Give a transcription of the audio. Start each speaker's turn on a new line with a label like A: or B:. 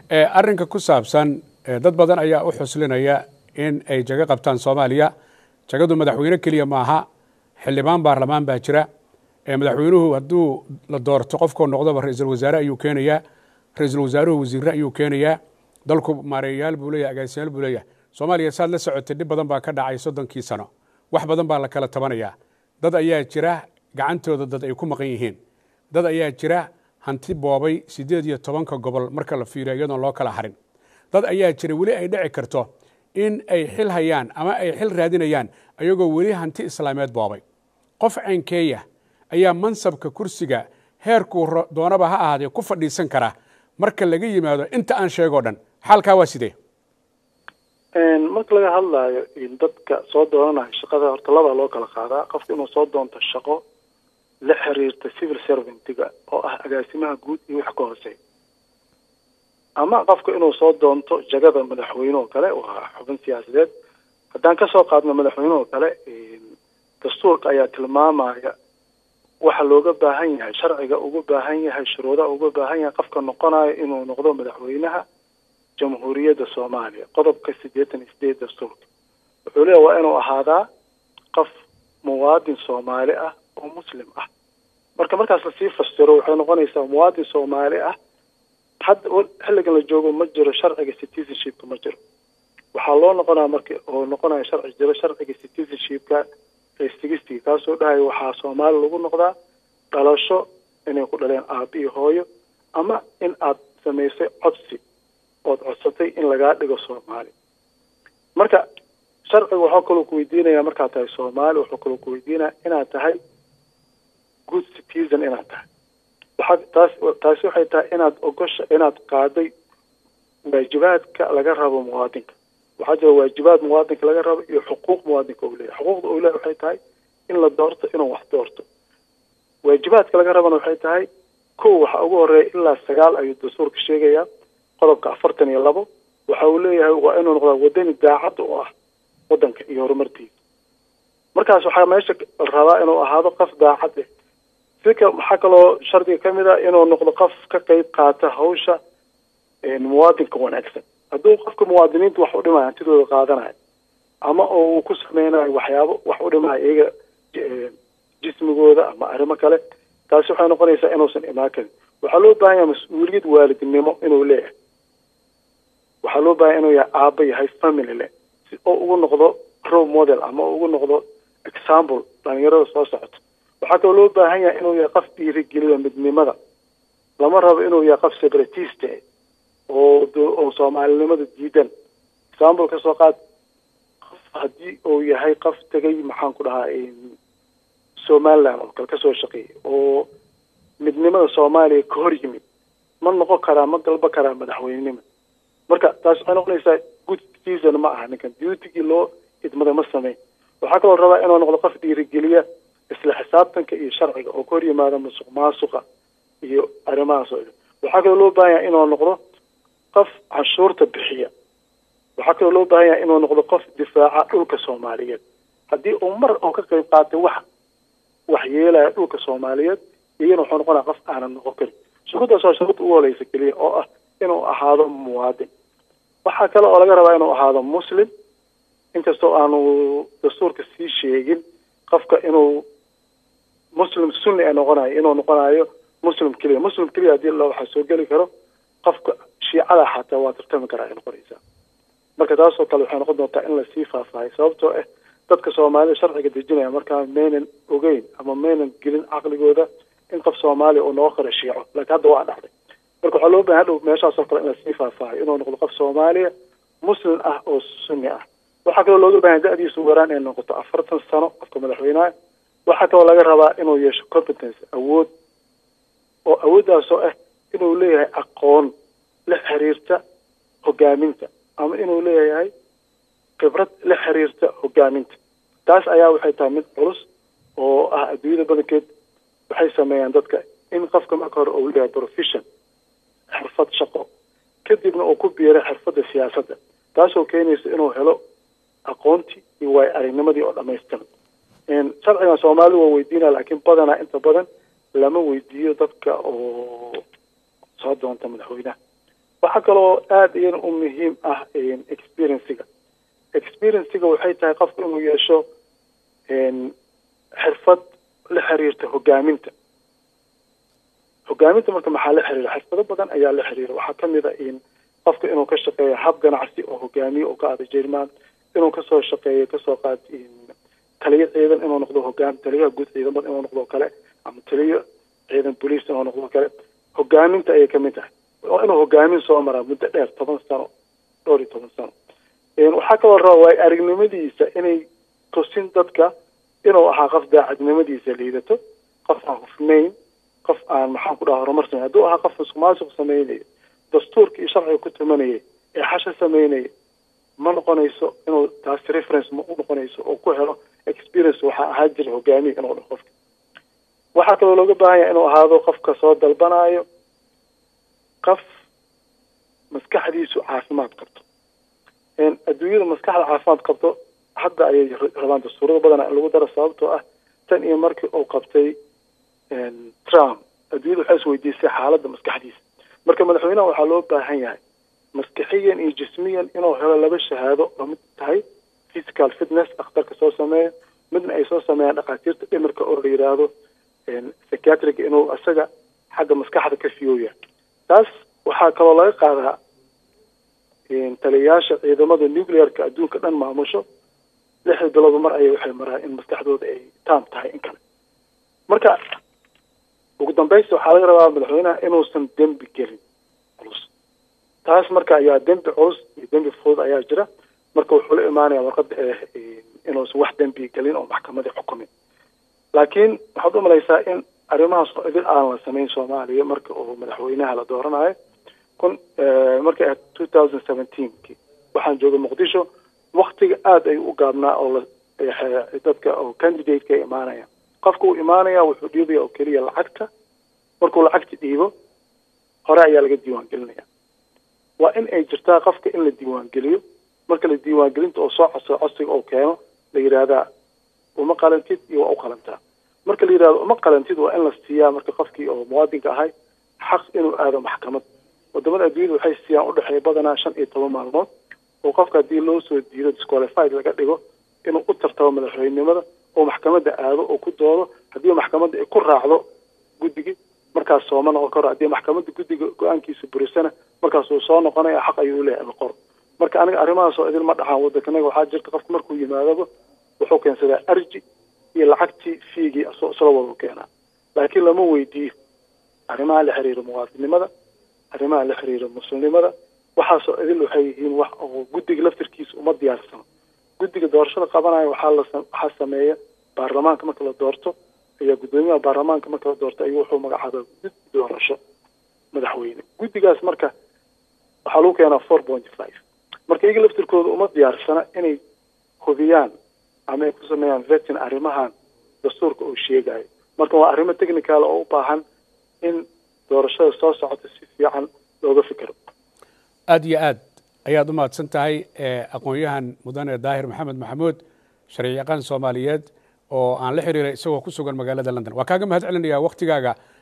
A: arrinka ku saabsan dad badan ayaa u xuslinaya in ay jago qabtaan soomaaliya jagadu madaxweyne keliya maaha xildhibaan baarlamaan baa jira madaxweynuhu hadduu la doorto qofkoo noqdoba ra-iisul wasaare ayuu keenayaa ra-iisul wasaaruhu wasiirre ayuu keenayaa dalku maareeyayaal buu leeyahy agaasiyaal buu leeyahay soomaaliya saad la socotay dhib badan baa ka dhacay soddonkii sano wax badan baa la kala tabanayaa dad ayaa jira gacantooda dad ay ku maqan yihiin dad ayaa jira hanti boobay siddeed iyo tobanka gobol marka la fiiriyo iyadoon loo kala harin dad ayaa jira weli ay dhici karto in ay xil hayaan ama ay xil raadinayaan ayagoo weli hanti islaameed boobay qof caynkeeya ayaa mansabka kursiga heerkuu doonaba ha ahaadee ku fadhiisan kara marka laga yimaado inta aan sheegoo dhan xaalkaa waa sidee
B: marka laga hadlaayo dadka soo doonanayo shaqada horta labaa loo kala qaadaa qofka inuu soo doonto shaqo la xiriirta civil servantga oo ah agaasimaha guud iyo wix ka hooseeya ama qofka inuu soo doonto jagada madaxweyne oo kale waa xubin siyaasadeed haddaan kasoo qaadno madaxweyne oo kale dastuurka ayaa tilmaamaya waxa looga baahan yahay sharciga uga baahan yahay shuruudaha uga baahan yahay qofka noqonayo inuu noqdo madaxweynaha jamhuuriyadda soomaaliya qodobka siddeetan iyo sideed dastuurka wuxuu leeya waa inuu ahaadaa qof muwaadin soomaali ah oo muslim ah marka markaas lasii fasiro waxay noqonaysaa muwaadin soomaali ah hadda xilligan la joogo ma jiro sharciga citizenshipka ma jiro waxaa loo noqonaya marka oo noqonaya sharci jiro sharciga citizenshipka ee sigistiga kaasoo dhahaya waxaa soomaali lagu noqdaa dhalasho inay ku dhaleen aaba iyo hooyo ama in aad samaysay codsi ood codsatay in lagaa dhigo soomaali marka sharciga waxaa kaloo ku weydiinaya markaad tahay soomaali wuxuu kaloo ku weydiinaya inaad tahay good citizen inaad tahay waxaa taas taasi waxay tahay inaad ogosha inaad qaaday waajibaadka laga rabo muwaadinka waxaa jira waajibaad muwaadinka laga rabo iyo xuquuq muwaadinka uu leeyahy xuquuqda uu leeyahy waxay tahay in la doorto inuu wax doorto waajibaadka laga rabana waxay tahay kow waxaa ugu horeeya ilaa sagaal ayuu dastuurka sheegayaa qodobka afartan iyo labo waxa uu leeyahay waa inuu noqdaa wadani daacad u ah wadanka iyo horumartiisa markaas waxaa meesha la rabaa inuu ahaado qof daacad eh sika waxaa kaloo shardiga ka mid ah inuu noqdo qof ka qeyb qaata hawsha muwaadinka wanaagsan hadduu qofka muwaadiniinta wax u dhimaya hantidooda qaadanayo ama oo uu ku sameynayo waxyaabo wax u dhimaya iyaga jismigooda ama arrimo kale taasi waxay noqonaysaa inuusan imaan karin waxaa loo baahan yahay mas-uuliyad waalidnimo inuu leeyahay waxaa loo baahan inuu yahay aaba yahay family leh si oo ugu noqdo role model ama oo ugu noqdo example dhalinyarada soo socoto waxaa kaloo loo baahan yahay inuu yahay qof dhiirigeliyo midnimada lama rabo inuu yahay qof separatiste oo oo soomaalinimada diidan example kasoo qaad qof haddii uu yahay qof tegay maxaan ku dhahaa somaliland oo kale kasoo shaqeeyay oo midnimada soomaaliya ka hor yimid ma noqon karaa ma galba karaa madaxweynenima marka taas waxay noqonaysaa good season ma aha ninkan dutigii loo idmada ma sameyn waxaa kaloo rabaa inuu noqdo qof dhiirigeliya isla xisaabtanka iyo sharciga oo ka hor yimaada musuq maasuqa iyo arrimahaas oo waxaa kaloo loo baahan yahay inuu noqdo qof canshuurta bixiya waxaa kaloo loo baahan yahay inuu noqdo qof difaaca dhulka soomaaliyeed haddii uu mar oo ka qayb qaatay wax wax yeelaya dhulka soomaaliyeed iyana wuxuu noqonaya qof aanan noqon karin shuruuddaas waa shuruudda ugu horeysa keliya oo ah inuu ahaado muwaadin waxaa kale oo laga rabaa inuu ahaado muslim inkastoo aanu dastuurka sii sheegin qofka inuu muslim sunni ee noqonayo inuu noqonayo muslim keliya muslim keliya haddii la waxaa soo geli karo qofka shiicada xataa waa tartami karaa ay noqonaysaa marka taasoo kale waxay noqon doontaa in lasii faahfaahay sababtoo ah dadka soomaalida sharciga dejinaya markaa maynan ogeyn ama maynan gelin caqligooda in qof soomaaliya uu noqon karo shiico laakiin hadda waa dhacday marka waxaa loo bahan hadhow meeshaasoo kale in lasii faahfaahay inuu noqdo qof soomaaliya muslim ah oo sunni ah waxaa kaloo looga bahan da-diisu waraan inay noqoto afartan sano qofka madaxweynaha waxaa kaloo laga rabaa inuu yeesho competence awood oo awooddaasoo ah inuu leeyahay aqoon la xiriirta hogaaminta ama inuu leeyahay khibrad la xiriirta hogaaminta taas ayaa waxay tahay mid culus oo ah adduunyada badankeed waxay sameeyaan dadka in qofka marka hore uu leeyahay profession xirfad shaqo kadibna uu ku biiray xirfadda siyaasadda taasoo keenaysa inuu helo aqoontii iyo waay aragnimadii oo dhamaystiran sharcigan soomaalidu waa weydiinaya laakiin badanaa inta badan lama weydiiyo dadka oo soo doonta madaxweynaha waxaa kaloo aada iyana u muhiim ah experienciga experienciga waxay tahay qofku inuu yeesho xirfad la xiriirta hogaaminta hogaaminta marka maxaa la xiriira xirfado badan ayaa la xiriira waxaa kamid a in qofka inuu ka shaqeeyo hab ganacsi oo hogaamiye oo ka aada jerman inuu kasoo shaqeeyo kasoo qaad taliyo ciidan inuu noqdo hogaam taliyaha guud ciidamada inuu noqdo kale ama taliyo ciidan boliis inuu noqdo kale hogaaminta ayay kamid tahay waa inuu hogaamin soo maraa muddo dheer toban sano dhowr iyo toban sano waxaa kaloo raba waay aragnimadiisa inay tusin dadka inuu ahaa qof daacadnimadiisa liidato qof aan hufnayn qof aan maxaan ku dhaha horumar sameyn hadduu ahaa qof musuqmaasuq sameynayo dastuurka iyo sharciga ku tumanayay ee xasha sameynaya ma noqonayso inuu taasi reference ma u noqonayso oo ku helo experience waxaa ahaa jira hogaamiye inuu dhaho qofka waxaa kaloo looga baahan yahay inuu ahaado qofka soo dalbanayo qof maskaxdiisu caafimaad qabto adduunyada maskaxda caafimaad qabto hadda ayay rabaan dastuurada badana in lagu daro sababtoo ah tan iyo markii uu qabtay trump adduunyada waxay isweydiisay xaaladda maskaxdiisa marka madaxweynaha waxaa loo baahan yahay maskixiyan iyo jismiyan inuu helo laba shahaado oo mid tahay physical fitness dhakhtarka soo sameeya midna ay soo sameeyaan dhakhaatiirta dhimirka oo la yidhaahdo psychiatric inuu isaga xagga maskaxda ka fiyooya taas waxaa kaloo laga qaadaa taliyayaasha ciidamada nuclearka adduunka dhan maamusho lixda bilooba mar ayay waxay maraan in maskaxdooda ay taam tahay in kale marka ugu dambaysta waxaa laga rabaa madaxweynaha inuusan dembi gelin culus taas marka ayaa dembi culus iyo dembi fudud ayaa jira marka wuxuu la imaanaya warqada inuusan wax dembi gelin oo maxkamadii xukumin laakiin waxaad u malaysaa in arrimahaas oo idin aan la samayn soomaaliya marka uu madaxweynaha la dooranayo kun markay ahayd two thousand seventeenki waxaan joogay muqdisho waktiga aada ayuu u gaabnaa oo dadka oo candidate-ka imaanaya qofka uu imaanaya wuxuu dhiibaya oo keliya lacagta markuu lacagta dhiibo hore ayaa laga diiwaan gelinaya waa in ay jirtaa qofka in la diiwaan geliyo marka la diiwaangelinta oo soo codsado codsiga oo keeno la yidhaahdaa uma qalantid iyo waa u qalantaa marka la yidhahdo uma qalantid waa in la siiyaa marka qofkii oo muwaadinka ahay xaq inuu aado maxkamad wadamada adduunyada waxay siiyaan udhexeeya badanaa shan iyo toban maalmood oo qofka haddii loo soo diido disqualified laga dhigo inuu u tartabo madaxweynenimada oo maxkamadda aado oo ku doodo haddii maxkamadda ay ku raacdo guddigii markaas sooma noqon karo haddii maxkamadda guddiga go-aankiisa burisana markaas uu soo noqonaya xaq ayuu leeyahay qor marka aniga arrimahaas oo idin ma dhaxaan waddankanaga waxaa jirta qofka markuu yimaadaba wuxuu keensadaa arji iyo lacagtii fiigii isla wada keenaa laakiin lama weydiiyo arrimaha la xiriira muwaadinimada arrimaha la xiriira muslimnimada waxaasoo idil waxay yihiin wax oo guddiga laftirkiisa uma diyaarsano guddiga doorashada qabanaya waxaa la waxaa sameeya baarlamaanka marka la doorto ayaa guddoomiyaha baarlamaanka marka la doorto ayuu wuxuu magacaabaa guddi doorasho madaxweyne guddigaas marka waxaa lagu keenaa four point five marka iyaga laftirkooda uma diyaarsana inay hubiyaan ama ay ku sameeyaan vetin arrimahan dastuurka uu sheegayo marka waa arrimo technical oo u baahan in doorashada soo socota si fiican looga fikiro
A: aada iyo aad ayaad u mahadsan tahay aqoon-yahan mudane daahir maxamed maxamuud sharci yaqaan soomaaliyeed oo aan la xiriiray isagoo ku sugan magaalada london waa kaaga mahad celinayaa waktigaaga